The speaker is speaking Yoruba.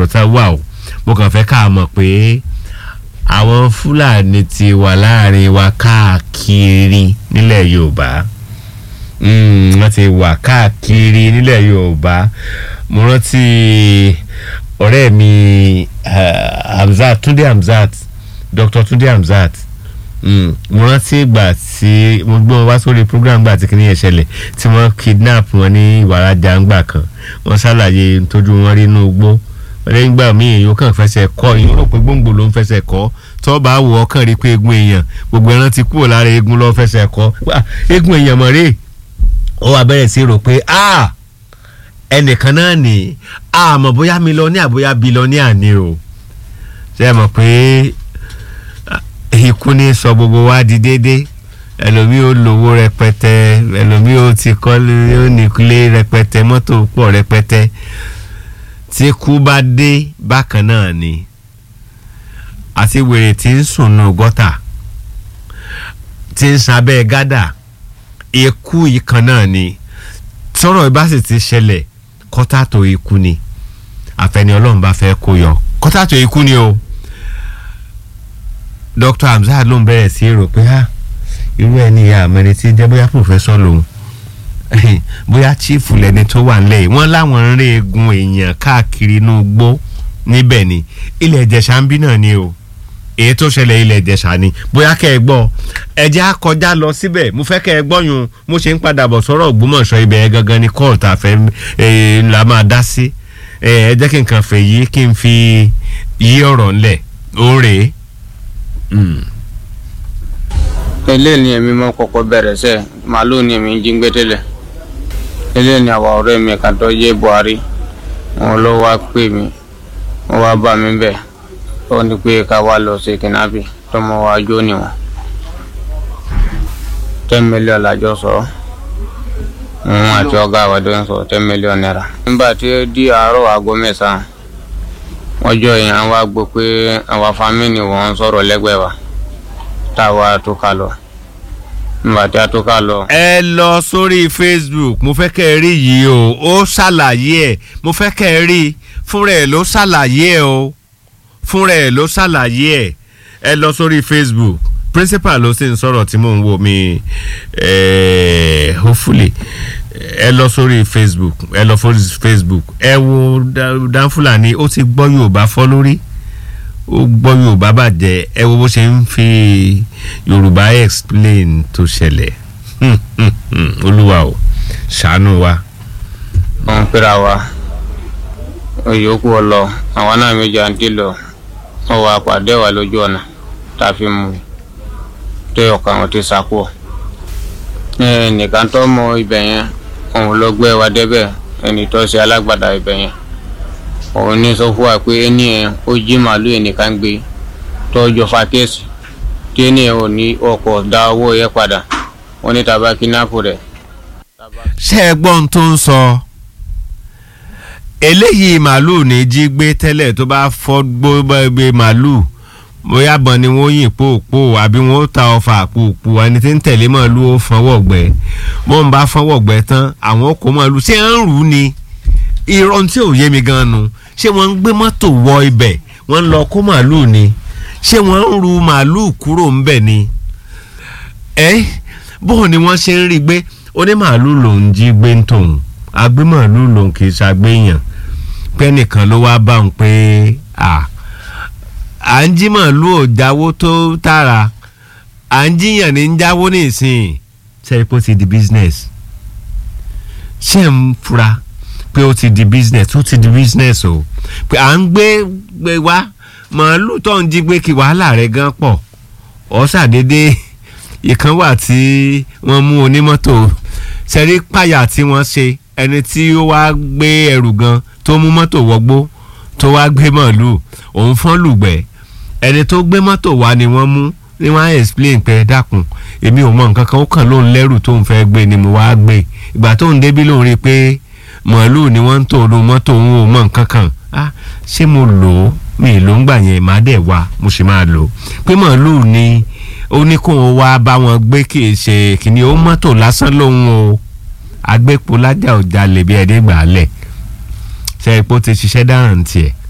rẹpẹtẹ wà o mo kàn fẹ́ ká mọ̀ pé àwọn fúlàní ti wà láàrin wa káàkiri nílẹ̀ yorùbá wọ́n ti wà káàkiri nílẹ̀ yorùbá mo rántí ọ̀rẹ́ mi hamzat túndé hamzat dr túndé hamzat mo rántí ìgbà tí mo gbé wọn wá sórí program gbà tí kìnìyàn ṣẹlẹ̀ tí wọ́n kidnap wọn ní ìwàrajà ńgbà kan wọ́n ṣàlàyé tójú wọn rí inú igbó lẹ́yìn gbà mí èèyàn kàn fẹsẹ̀ kọ́ èèyàn rò pé gbòǹgbò ló ń fẹsẹ̀ kọ́ tó bá wọ ọkàn rí pé egun èèyàn gbogbo ẹran ti kúrò lára egun ló fẹsẹ̀ kọ́ egun èèyàn mọ̀ rè ó wá bẹ̀rẹ̀ sí rò pé ẹnìkan náà ní àmọ́ bóyá mílíọ̀nìà bóyá bílíọ̀nìà ni o ṣe é mọ̀ pé ikú ní sọ gbogbo wa di déédéé ẹlòmíì ó lówó rẹpẹtẹ ẹlòmíì ó ti kọ́lé ó nílé rẹpẹtẹ mọ́tò pọ̀ rẹpẹtẹ tí kú bá dé bákan náà ni àti wèrè tí ń sùn nù gọ́tà tí ń sábẹ́ gádà ikú ìkan náà ni tọ́rọ̀ bá sì ti ṣẹlẹ̀ kọ́tà tó ikú ni àfẹni ọlọ́run bá fẹ́ kó yọ kọ́tà tó ikú ni o dr hamzat ló ń bẹ̀rẹ̀ sí rò pé ha irú ẹni ìyá àmọ́ni tí jẹ́ bóyá pòfẹ́sọ̀ lòun bóyá chief lẹni tó wà nílẹ̀ yìí wọ́n láwọn ń rí egun èèyàn káàkiri inú igbó níbẹ̀ ni ilẹ̀ ìjẹ̀ṣà ń bí náà ni o èyí tó ṣẹlẹ̀ ilẹ̀ ìjẹ̀ṣà ni bóyá kẹ́ ẹ gbọ́ ẹ̀jẹ̀ á kọjá lọ síbẹ̀ mo fẹ́ kẹ́ ẹ gbọ́ yun mo ṣe ń padà bọ̀ sọ́rọ̀ ògbómọ̀ṣọ́ ibẹ̀ yẹn gangan ni kọ́ọ̀tù tá a fẹ́ la máa dá sí ẹ jẹ́ kí n kàn fẹ́ yí kí n fi yí ọ̀rọ̀ ńlẹ̀ ó rèé eléyìí ni èmi máa kọ́kọ́ bẹ̀rẹ̀ sẹ́ màálù ni èmi ń jí gbé tẹ́lẹ̀ eléyìí ni àwa ọ̀rẹ́ mi kan tó yé buhari wọn ló wá pè mí wọn wá bá mi bẹ̀ ó ní pé ká wá lọ sí kìnnábì tọmọ wa jó níwọ̀n ten million lájọ sọ òun àti ọgá àwọn tó ń sọ ten million naira. nígbà tí ó di àárọ̀ aago mẹ́sàn-án wọ́n jọ èèyàn wá gbọ́ pé àwọn fámìlì wọn ń sọ̀rọ̀ lẹ́gbẹ̀ẹ́ wa táwa tó ká lọ nígbà tí a tó ká lọ. ẹ lọ sórí facebook mo fẹ́ kẹ́ ẹ rí yìí o ó ṣàlàyé ẹ̀ mo fẹ́ kẹ́ ẹ rí fúnra ẹ̀ ló ṣàlàyé ẹ̀ o fúnra ẹ̀ ló ṣàlàyé ẹ̀ ẹ lọ sórí facebook principal ló sì ń sọ̀rọ̀ tí mò ń wò mí hopefully ẹ lọ sórí facebook ẹ lọ sórí facebook ẹ wo danfulani ó ti gbọ́ yorùbá fọ́ lórí ó gbọ́ yorùbá bàjẹ́ ẹ wo bó ṣe ń fi yorùbá explain tó ṣẹlẹ̀ olúwa o ṣàánú wa. wọ́n ń pera wa òyòkù ọlọ àwọn náà méjì àǹtí lọ wọ́n wá pàdé wa lójú ọ̀nà tá a fi mú un tó ọ̀kan wọn ti sàkó nìkan tó mọ ibẹ̀ yẹn òun ló gbé wa débẹ̀ ẹni tó ṣe alágbàdá ibẹ̀ yẹn òun ní sọ fún wa pé ẹni yẹn ó jí màálù ẹnìkan gbé tọ́jọ́ fa kéèsì tí ẹni yẹn ò ní ọkọ̀ dá owó yẹn padà wọ́n ní tàbá kínápù rẹ̀. ṣé ẹ gbọ́ ohun tó ń sọ eléyìí màálù ní jí gbé tẹ́lẹ̀ tó bá fọ́ gbé màálù bóyá bọ́n ni wọ́n yìn pòpò àbí wọ́n ta ọfà pòpò ẹni tí ń tẹ̀lé màálù ó fọwọ́ gbẹ bó ń bá fọwọ́ gbẹ tán àwọn kò màálù ṣé ń rù ú ni irọ́ tí ò yé mi gan nu ṣé wọ́n ń gbé mọ́tò wọ ibẹ̀ wọ́n ń lọ kó màálù ni ṣé wọ́n ń ru màálù kúrò ńbẹ̀ ni ẹ bóun ni wọ́n ṣe ń rí gbé onímàálù lòún jí gbé ń tòun agbémàálù lòún kì í ṣàgbéyàn pẹ́nìkan ló wá bá òun pé à à ń jí màálù ò jáwó tó tààrà à ń jíyàn ní ń jáwó nísìnyí sẹ́yìn pé ó ti di business ṣé ń fura pé ó ti di business ó ti di business o pé à ń gbé gbé wá màálù tó ń jí gbé kí wàhálà rẹ̀ gan pọ̀ ọ́ ṣàdédé ìkan wà tí wọ́n mú onímọ́tò sẹ́rí páyà tí wọ́n ṣe ẹni tí ó wá gbé ẹrù gan tó mú mọ́tò wọgbó tó wá gbé màálù òun fọ́n lùgbẹ́ ẹni tó gbé mọ́tò wá ni wọ́n mú ni wọ́n á explain pé dákun èmi ò mọ nǹkan kan ó kàn lóun lẹ́rù tóun fẹ́ gbé ni mo wá gbé ìgbà tóun débí lóun rí i pé màálù ni wọ́n ń tò lu mọ́tò òun ò mọ nǹkan kan ah ṣé mo lò ó mi ló ń gbà yẹn má dẹ̀ wá mo sì máa lò ó pé màálù ni ó ní kó o wá bá wọn gbé kì í ṣe kìíní ó mọ́tò lásán lóhun o agbépo lájà ò jalè bí ẹni gbà á lẹ̀ ṣe ipò ti ṣiṣẹ́ dáràn tiẹ̀